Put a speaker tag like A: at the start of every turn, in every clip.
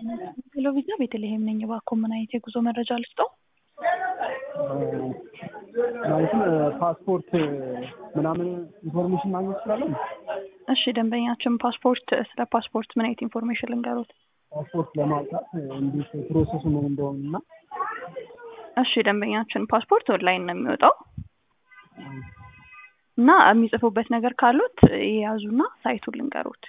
A: ሄሎ ቪዛ ቤተልሔም ነኝ። እባክዎ ምን አይነት የጉዞ መረጃ ልስጠው?
B: ማለትም ፓስፖርት ምናምን ኢንፎርሜሽን ማግኘት እችላለሁ?
A: እሺ ደንበኛችን ፓስፖርት ስለ ፓስፖርት ምን አይነት ኢንፎርሜሽን ልንገሩት?
B: ፓስፖርት ለማውጣት እንዴት ፕሮሰሱ ምን እንደሆነ እና
A: እሺ ደንበኛችን ፓስፖርት ኦንላይን ነው የሚወጣው እና የሚጽፉበት ነገር ካሉት የያዙና ሳይቱን ልንገሩት።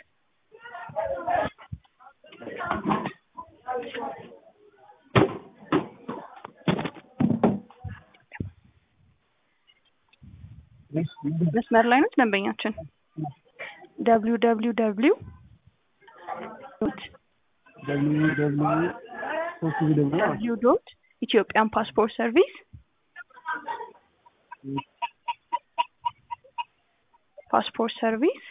A: መስመር ላይ ነው ደንበኛችን ደብሊው ደብሊው ደብሊው
B: ደብሊው ደብሊው ሶስት ጊዜ ደግሞ
A: ደብሊው ዶት ኢትዮጵያን ፓስፖርት ሰርቪስ ፓስፖርት ሰርቪስ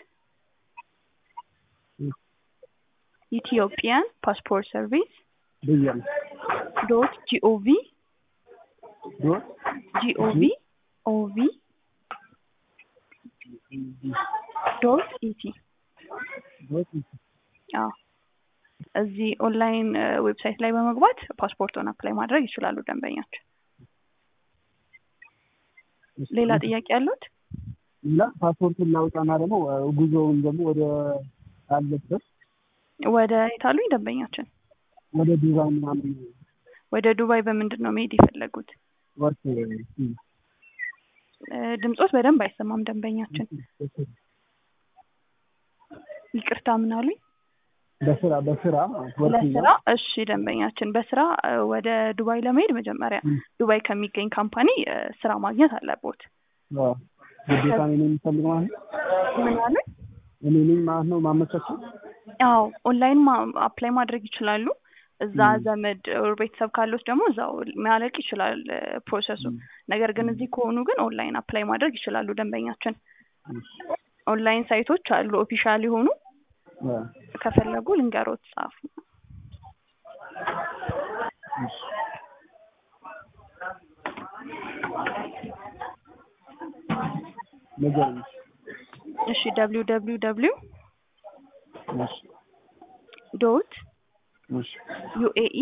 A: ኢትዮጵያን ፓስፖርት ሰርቪስ
B: ብያለሁ።
A: ዶት ጂኦቪ
B: ዶት
A: ጂኦቪ ኦቪ ዶት ኢቲ
B: ዶት
A: አዎ እዚህ ኦንላይን ዌብሳይት ላይ በመግባት ፓስፖርቶን አፕላይ ማድረግ ይችላሉ ደንበኛችን። ሌላ ጥያቄ ያሉት?
B: ሌላ ፓስፖርቱን ላውጣና ደግሞ ጉዞውን ደግሞ ወደ አለበት
A: ወደ የታሉኝ ደንበኛችን?
B: ወደ ዱባይ ምናምን
A: ወደ ዱባይ በምንድን ነው መሄድ የፈለጉት?
B: ወርክ
A: ድምጾት በደንብ አይሰማም ደንበኛችን። ይቅርታ ምን አሉኝ?
B: በስራ በስራ ወርክ
A: ለስራ እሺ ደንበኛችን በስራ ወደ ዱባይ ለመሄድ መጀመሪያ ዱባይ ከሚገኝ ካምፓኒ ስራ ማግኘት አለቦት።
B: ግዴታ እኔ ነኝ የምፈልግ ማለት ነው።
A: ምን አሉኝ?
B: እኔ ነኝ ማለት ነው ማመቻቸው።
A: አዎ ኦንላይን አፕላይ ማድረግ ይችላሉ። እዛ ዘመድ ኦር ቤተሰብ ካሉት ደግሞ እዛው ማለቅ ይችላል ፕሮሰሱ። ነገር ግን እዚህ ከሆኑ ግን ኦንላይን አፕላይ ማድረግ ይችላሉ ደንበኛችን። ኦንላይን ሳይቶች አሉ ኦፊሻል የሆኑ ከፈለጉ ልንገሮት ጻፉ።
B: ንገረኝ።
A: እሺ ደብሊው ደብሊው ደብሊው
B: እሺ
A: ዶት
B: እሺ
A: ዩኤኢ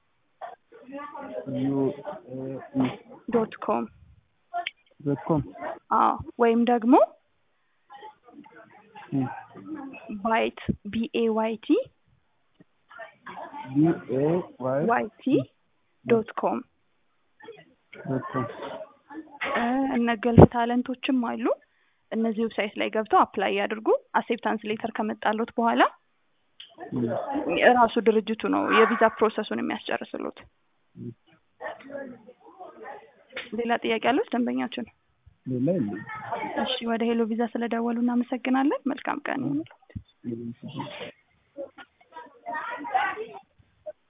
B: ዩኤኢ
A: ዶት ኮም
B: ዶት ኮም
A: አዎ ወይም ደግሞ ባይት ቢኤ ዋይቲ
B: ቢኤ ዋይ
A: ዋይቲ ዶት ኮም
B: ዶት ኮም
A: እነ ገልፍ ታለንቶችም አሉ። እነዚህ ዌብሳይት ላይ ገብተው አፕላይ ያድርጉ። አሴፕታንስ ሌተር ከመጣሎት በኋላ ራሱ ድርጅቱ ነው የቪዛ ፕሮሰሱን የሚያስጨርስሉት። ሌላ ጥያቄ አሉት ደንበኛችን?
B: ሌላ የለም።
A: እሺ ወደ ሄሎ ቪዛ ስለደወሉ እናመሰግናለን። መልካም ቀን ይሁንልዎት።
B: የለም።